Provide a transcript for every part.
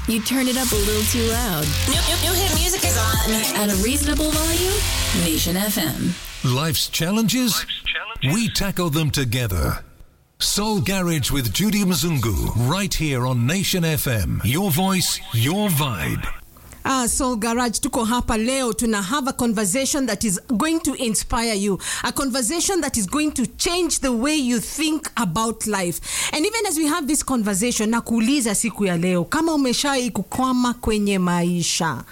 You turned it up a little too loud. New, new, new hit music is on. At a reasonable volume, Nation FM. Life's challenges? We tackle them together. Soul Garage with Judy Mzungu, right here on Nation FM. Your voice, your vibe. Ah, Soul Garage tuko hapa leo tuna have a conversation that is going to inspire you a conversation that is going to change the way you think about life and even as we have this conversation na kuuliza siku ya leo kama umeshawai kukwama kwenye maisha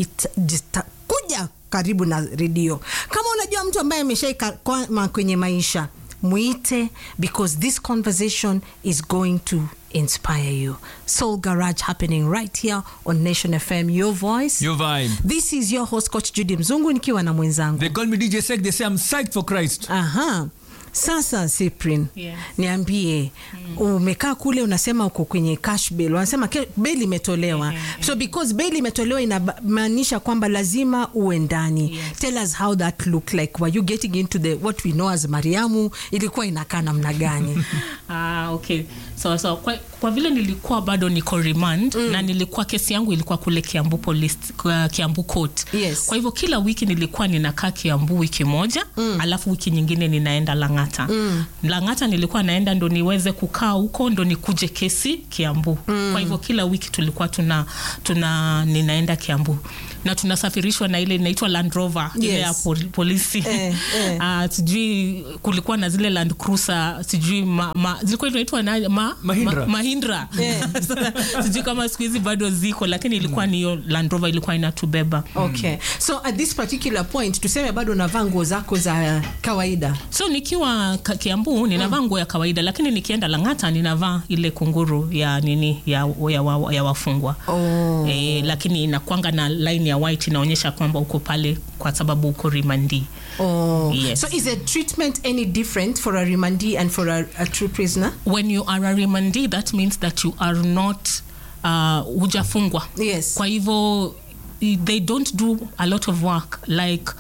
kuja karibu na redio kama unajua mtu ambaye ameshawai kukwama kwenye maisha mwite because this conversation is going to inspire you. Soul Garage happening right here on Nation FM, your voice. Your vibe. This is your host coach Judy Mzungu nikiwa na mwenzangu. They call me DJ Sek. They say I'm psyched for Christ. Aha. Sasa Cyprian, Yes. niambie umekaa kule unasema uko kwenye cash bail, wanasema ke- bail imetolewa. So because bail imetolewa inamaanisha kwamba lazima uwe ndani. Tell us how that looked like. Were you getting into the what we know as Mariamu? Ilikuwa inakaa namna gani? Ah, okay so, so kwa, kwa vile nilikuwa bado niko remand mm. na nilikuwa kesi yangu ilikuwa kule kiambu police, kwa kiambu court Yes. kwa hivyo kila wiki nilikuwa ninakaa kiambu wiki moja mm. alafu wiki nyingine ninaenda langata mm. langata nilikuwa naenda ndo niweze kukaa huko ndo nikuje kesi kiambu mm. kwa hivyo kila wiki tulikuwa tuna, tuna ninaenda kiambu na tunasafirishwa na ile inaitwa land rover ile Yes. ya pol, polisi Eh, eh. Ah, sijui kulikuwa na zile land cruiser sijui ma, ma, zilikuwa inaitwa na- ma, Mahindra. ma, mahindra Sasa, sijui kama siku hizi bado ziko lakini ilikuwa ni hiyo land rover ilikuwa inatubeba Okay. So at this particular point tuseme bado unavaa nguo zako za kawaida. so nikiwa ka- kiambu ninavaa nguo ya kawaida lakini nikienda langata ninavaa ile kunguru ya nini ya, ya, wa- ya wafungwa Oh. e, lakini inakwanga na line ya white inaonyesha kwamba uko pale kwa sababu uko rimandi Oh. Yes. So is the treatment any different for a remandee and for a, a true prisoner? when you are a remandee that means that you are not uh, hujafungwa Yes. kwa hivyo i- they don't do a lot of work like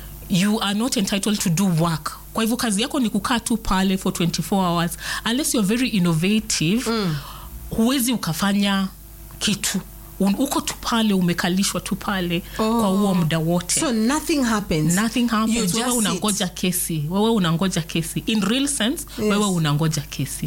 you are not entitled to do work kwa hivyo kazi yako ni kukaa tu pale for 24 hours unless you're very innovative mm. huwezi ukafanya kitu Un- uko tu pale umekalishwa tu pale oh. kwa huo muda wote So nothing happens. nothing You happens just wewe sit. unangoja kesi wewe unangoja kesi in real sense Yes. wewe unangoja kesi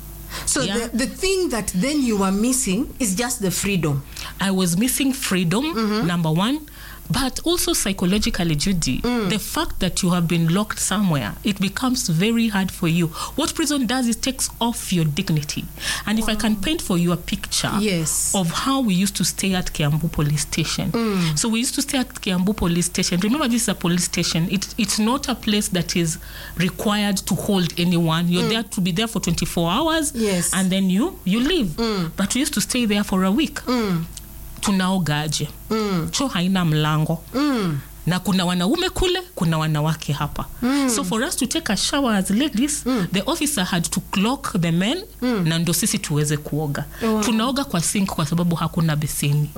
So Yeah. the, the thing that then you are missing is just the freedom. I was missing freedom, number one, but also psychologically, Judy. The fact that you have been locked somewhere, it becomes very hard for you. What prison does is takes off your dignity. And if I can paint for you a picture Yes. of how we used to stay at Kiambu Police Station. So we used to stay at Kiambu Police Station. Remember, this is a police station. It, it's not a place that is required to hold anyone. You're there to be there for 24 hours Yes. and then you you leave. But we used to stay there for a week. Tunaogaje? Choo haina mlango. na kuna wanaume kule kuna wanawake hapa so for us to take a shower as ladies the officer had to clock the men na ndo sisi tuweze kuoga tunaoga kwa sink kwa sababu hakuna beseni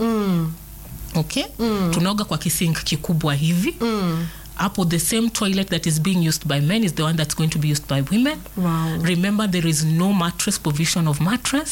okay tunaoga kwa kisink kikubwa hivi hapo the same toilet that is being used by men is the one that's going to be used by women Wow. remember there is no mattress provision of mattress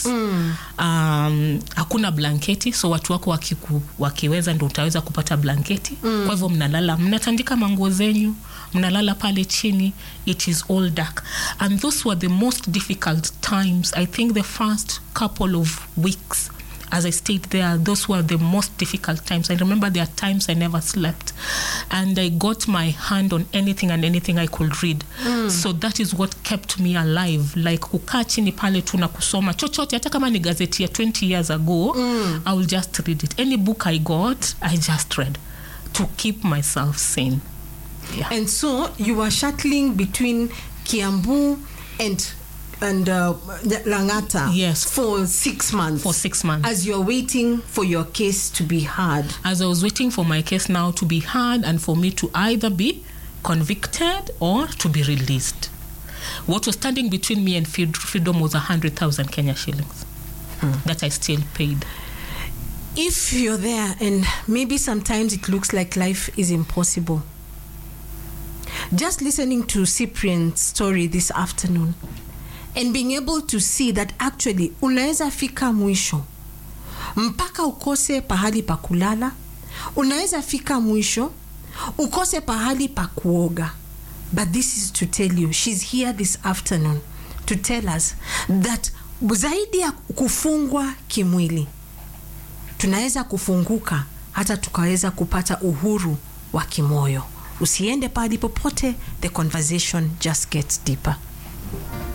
um, hakuna blanketi so watu wako wakiku, wakiweza ndo utaweza kupata blanketi kwa hivyo mnalala mnatandika manguo zenyu mnalala pale chini it is all dark and those were the most difficult times i think the first couple of weeks as I stayed there, those were the most difficult times. I remember there are times I never slept, and I got my hand on anything and anything I could read. So that is what kept me alive. Like kukaa chini pale tu na kusoma chochote, hata kama ni gazeti ya 20 years ago, I will just read it. Any book I got, I just read to keep myself sane. Yeah. And so you are shuttling between Kiambu and and uh, Langata Yes. for six months. For six months. As you're waiting for your case to be heard. as I was waiting for my case now to be heard and for me to either be convicted or to be released. What was standing between me and freed- freedom was a hundred thousand Kenya shillings that I still paid. If you're there and maybe sometimes it looks like life is impossible, just listening to Cyprian's story this afternoon and being able to see that actually unaweza fika mwisho mpaka ukose pahali pa kulala unaweza fika mwisho ukose pahali pa kuoga but this is to tell you she's here this afternoon to tell us that zaidi ya kufungwa kimwili tunaweza kufunguka hata tukaweza kupata uhuru wa kimoyo usiende pahali popote the conversation just gets deeper